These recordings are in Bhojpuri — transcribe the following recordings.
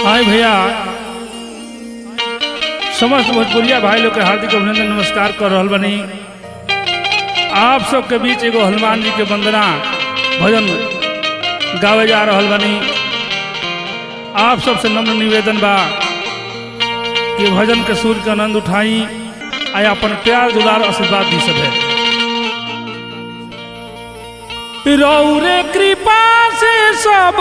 हाय भैया समस्त भोजपुरिया भाई लोग के हार्दिक अभिनंदन नमस्कार कर रहल बनी आप सबके बीच एगो हनुमान जी के वंदना भजन गावे जा रहल बनी आप सबसे नम्र निवेदन बा कि भजन के सुर के आनंद उठाई आ अपन प्यार दुलार आशीर्वाद दी सके रौरे कृपा से सब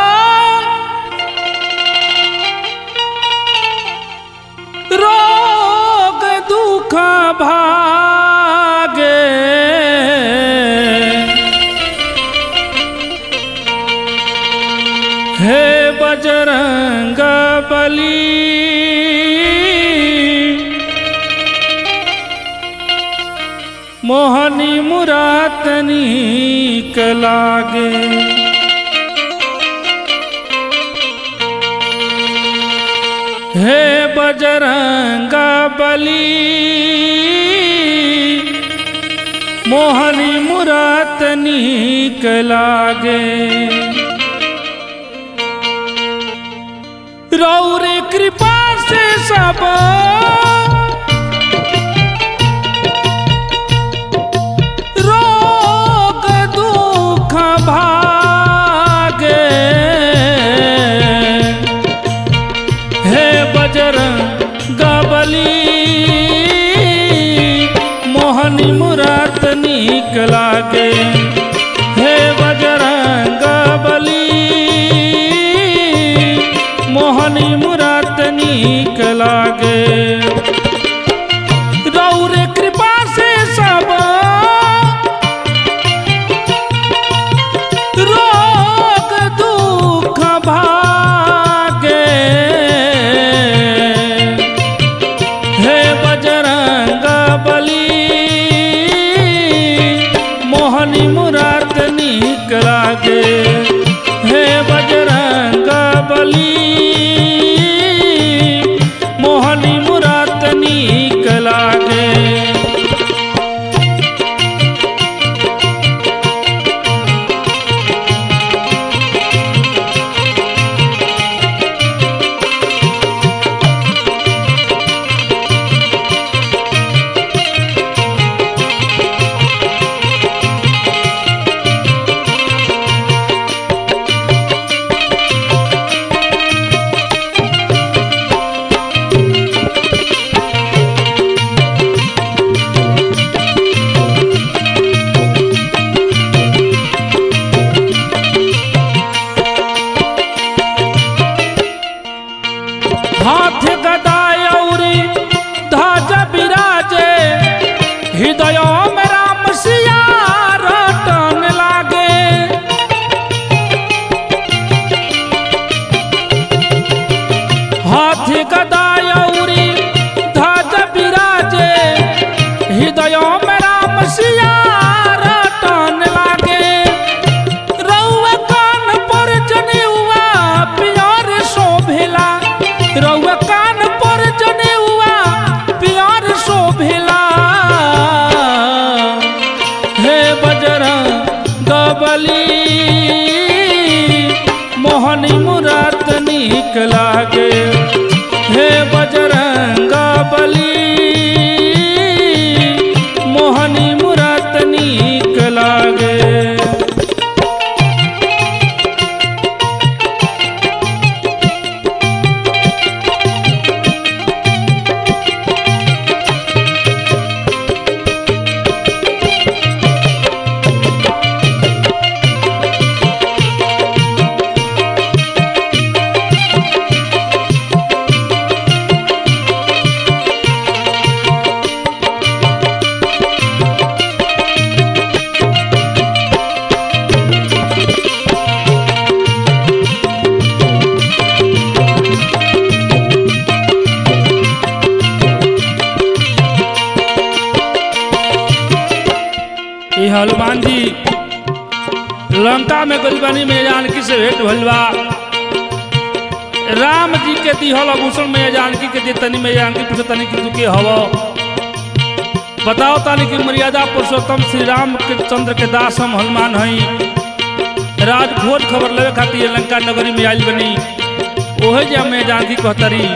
रोग दुख भागे हे बजरंग बली मोहनी मुरातनी कलागे हे बजरंग बली मोहनी मुरातनी कलागे रौरे कृपा से सब रोग दुख भागे हे बजरंग बली मोहनी मुरात नीक लागे हे बजरंग बली मोहनी मुरात नीक लागे रौरे कृपा से सब रोग दुख भागे हे बजरंग बली मोहनी मुरात नीक लागे हे बजरंग बली मोहनी मुरात नीक लागे हाथ गदायौरी ध्वज बिराजे हृदय में राम सिया रटन लागे हाथ गदायौरी ध्वज बिराजे हृदय में राम सिया रटन लागे रउआ कान पर जनेउआ पियर शोभेला रउआ कान पर जनेउआ पियर शोभेला हे बजरंग बली मोहनी मुरात नीक लागे हे बजरंग बली मोहनी मुरात नीक लागे ये हनुमान जी लंका में गरीबनी में जानकी से भेंट भइल बा राम जी के दिहल आभूषण में जानकी के देतनी में जानकी पूछतनी कि तू के हव बताओ तानी कि मर्यादा पुरुषोत्तम श्री राम के चंद्र के दास हम हनुमान हई राज भोज खबर लेवे खातिर लंका नगरी में आयल बनी ओहे जे मैं जानकी कहतरी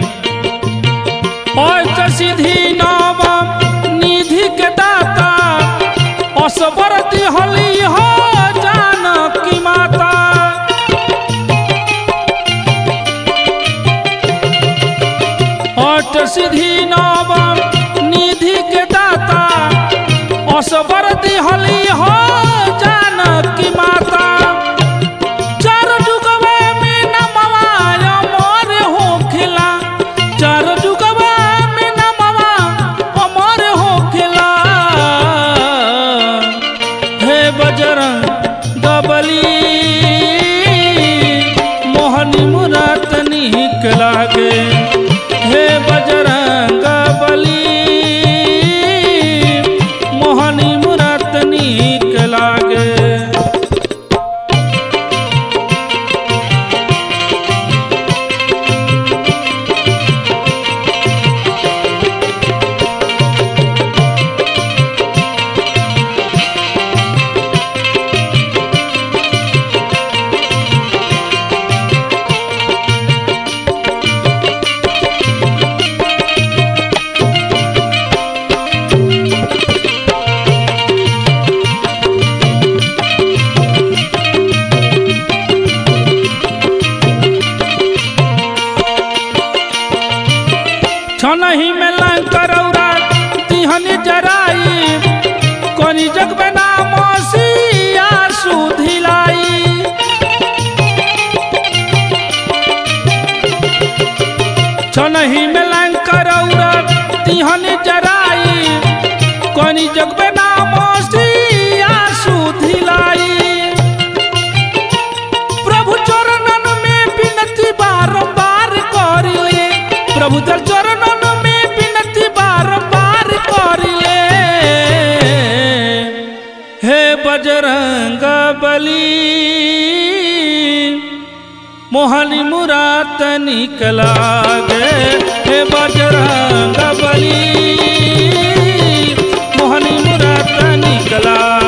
ओय सीधी नाम निधि के दाता असबरती हली हो जानकी माता अट सिद्धि नव निधि के दाता असबरती हली हो जानकी माता चार जुगवा में नमवा अमर होखिला चार जुगवा में नमवा अमर होखिला हे बजरंग गबली मोहनी मुरात निक लागे हे बजरंग बली मोहनी मुरात निक लागे छनही में लंकरौरा तिहन जराई कोनी जग में नाम सिया सुधिलाई छनही में लंकरौरा तिहन जराई कोनी जग में नाम सिया सुधिलाई प्रभु चरणन में विनती बारंबार करिले प्रभु तर चरणन में विनती बारंबार करिले हे बजरंग बली मोहनी मुरात निकला गे हे बजरंग बली मोहनी मुरात निकला